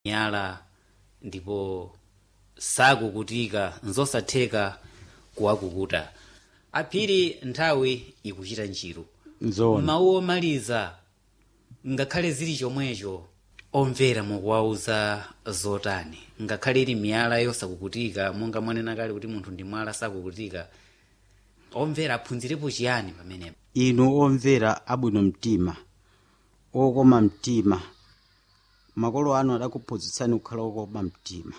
miyala ndipo sakukutika nzosatheka kuwakukuta aphiri nthawi ikuchita ntchito nzoona mawu omaliza ngakhale zili chomwecho omvera mukuwauza zotani ngakhale ili miyala yosakukutika monga mwanena kale kuti munthu ndi mwala sakukutika omvera aphunzirepo chiyani pamenepo inu omvera abwino mtima okoma mtima makolo anu adakuphunzitsani kukhala okoma mtima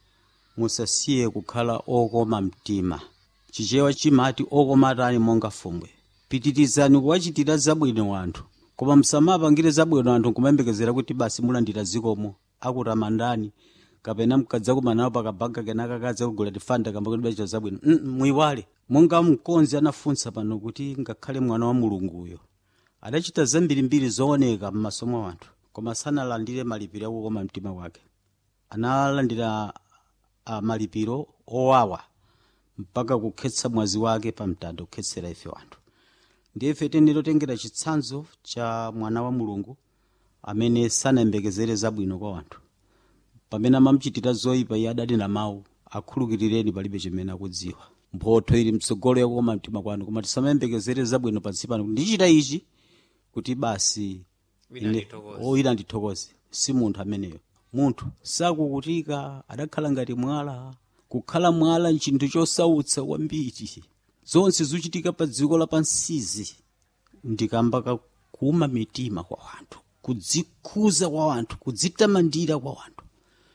musasiye kukhala okoma mtima chichewa chimati okoma atani monga fumbwe pitirizani kuwachitira zabwino anthu koma musamapangire zabwino anthu nkumayembekezera kuti basi mulandira zikomo akutamandani kapena mkadza kumanawo pakabanga kenaka kadza kugula tifanda kamba kuti bachita zabwino mm, muyiwale monga mkonzi anafunsa pano kuti ngakhale mwana wa mulunguyo adachita zambirimbiri zooneka m'maso mwa anthu koma sanalandire malipiro akukoma mtima wake analandira uh, malipiro owawa mpaka kukhetsa mwazi wake pa mtanda kukhetsera ife wanthu ndiye ife tinilotengera chitsanzo cha mwana wa mulungu amene sanayembekezere zabwino kwa wanthu pamene amamuchitira zoyipa iye adati na mawu akhulukirireni palibe chimene akudziwa mphotho ili mtsogolo yakukoma mtima kwanu koma tisamayembekezere zabwino pansi pano ndichita ichi kuti basi Wina ine- ndithokoze. oyina ndithokoze si munthu ameneyo munthu sakukutika adakhala ngati mwala kukhala mwala nchinthu chosautsa kwambiri zonse zochitika pa dziko lapansizi ndikamba kakuma mitima kwa wanthu kudzikhuza kwa wanthu kudzitamandira kwa wanthu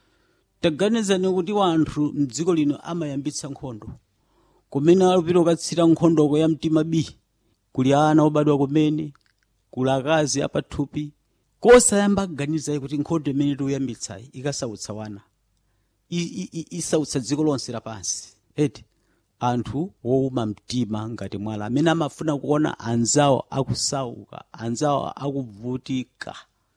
taganizani kuti wanthu mdziko lino amayambitsa nkhondo kumene alupira ukatsira nkhondoko ya mtima bi kuli ana obadwa kumene kuli akazi apathupi kosayamba kuganizayi kuti nkhondo imene tikuyambitsayi ikasautsa wana I- i- i- isautsa dziko lonse lapansi eti anthu wowuma mtima ngati mwala amene amafuna kuona anzawo akusauka anzawo akuvutika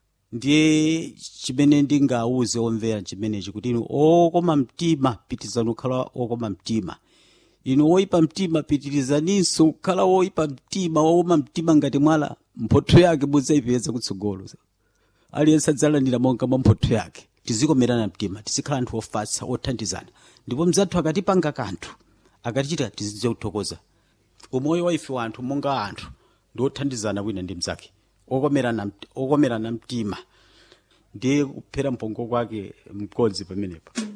ndiye chimene ndingawuze omvera chimenechi kuti inu okoma mtima pitirizani kukhala okoma mtima inu woyipa mtima pitirizaninso kukhala woyipa mtima wowuma mtima ngati mwala mphotho yake mudzayipeza kutsogolo aliyense adzalandira monga mwa mphotho yake tizikomerana mtima tizikhala anthu ofatsa othandizana ndipo mzathu akatipanga kanthu akatichita tizidziwa kuthokoza umoyo wa ife wanthu monga anthu ndi othandizana wina ndi mzake okomerana mt- okomerana mtima ndiye kuphera mpongo kwake mkodzi pamenepo